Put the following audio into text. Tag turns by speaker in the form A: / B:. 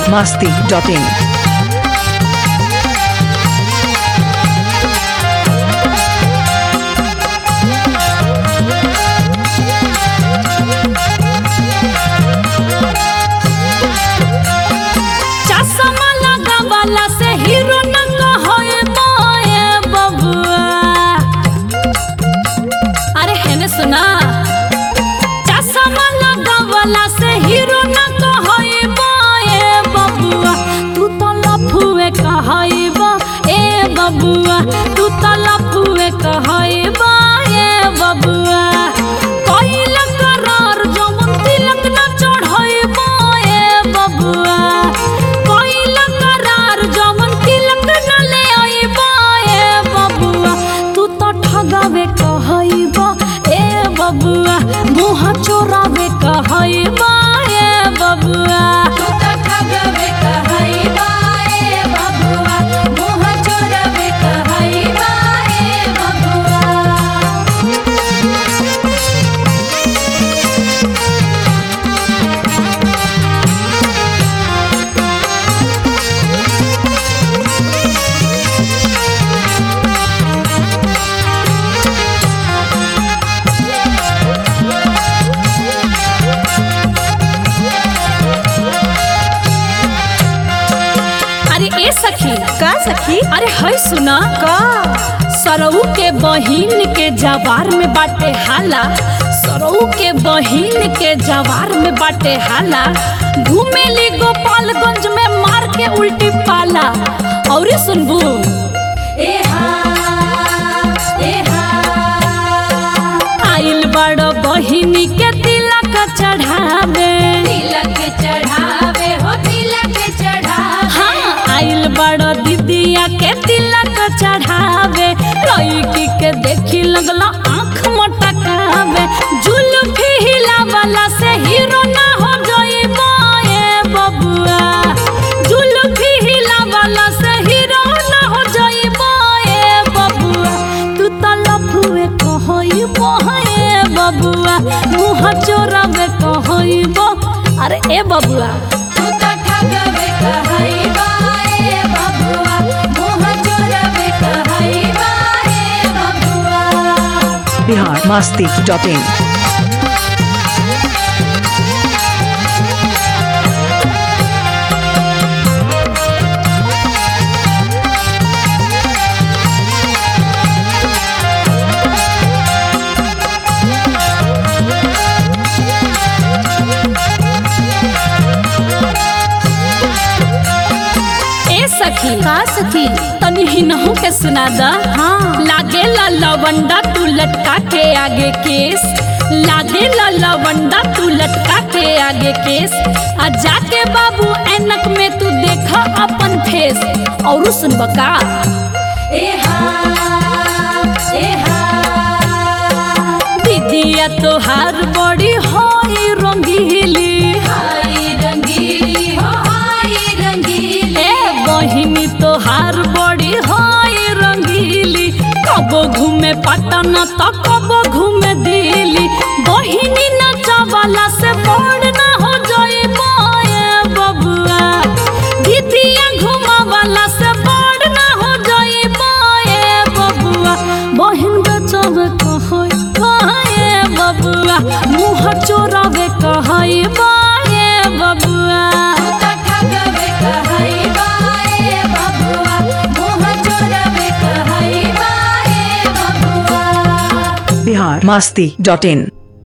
A: masti.in.
B: चश्मा लगावला से हीरो नंग होए मोए बबुआ अरे हेने सुना चश्मा लगावला से हीरो नंग होए मोए बबुआ तू तो लफुए कहइबा ए बबुआ तू तो लफुए कहइबा ए बबुआ कइल करार जवन तिलक न चढ़इबा ए बबुआ कइल करार जवन तिलक न ले अइबा ए बबुआ तू तो ठगावे कहइबा ए बबुआ मुंह चोरावे कहइबा ए बबुआ तू तो ठगावे कहइबा ए बबुआ मुंह चोरावे कहइबा ए बबुआ अरे ए सखी
A: का सखी
B: अरे है सुना
A: का
B: सरऊ के बहिन के जवार में बाटे हाला सरऊ के बहिन के जवार में बाटे हाला घूमेली गोपालगंज में मार के उल्टी पाला और सुनबू आइल बड़ बहिनी के तिलक चढ़ावे तिलक चढ़ावे हो तिलक चढ़ावे हाँ आइल बड़ दीदिया के तिलक चढ़ावे लड़की के देखी लगला आँख मटकावे जुल्फी हिलावला से हीरो ना हो जाइबा ए बबुआ जुल्फी हिलावला से हीरो ना हो जाइबा ए बबुआ तू तो लफुए कहइबो ए बबुआ मुँह चोरावे कहइबो अरे ए बबुआ तू तो ठगवे कहइबा ए बबुआ मुँह चोरावे कहइबा ए बबुआ
A: Bihar masti.in.
B: ए सखी का सखी तनी हिनहु के सुना दा हाँ लागे ला लवंडा तू लटका के आगे केस लागे ला लवंडा तू लटका के आगे केस आ जाके बाबू ऐनक में तू देखा अपन फेस और सुन बका दीदिया तोहार बड़ी होई रंगीली हाय रंगीली हो हाय रंगीली ए बहिनी तोहार बड़ी होई रंगीली कबो घूमे पटना तो कबो घूमे दिल्ली बहिनी नचवाला से बड़ ना हो जाए ए बबुआ दीदिया घुमावाला से बड़ ना हो जाए ए बबुआ बहिन बचावे कहई बाए बबुआ मुँह चोरावे कहई बाए बबुआ
A: Bihar masti.in.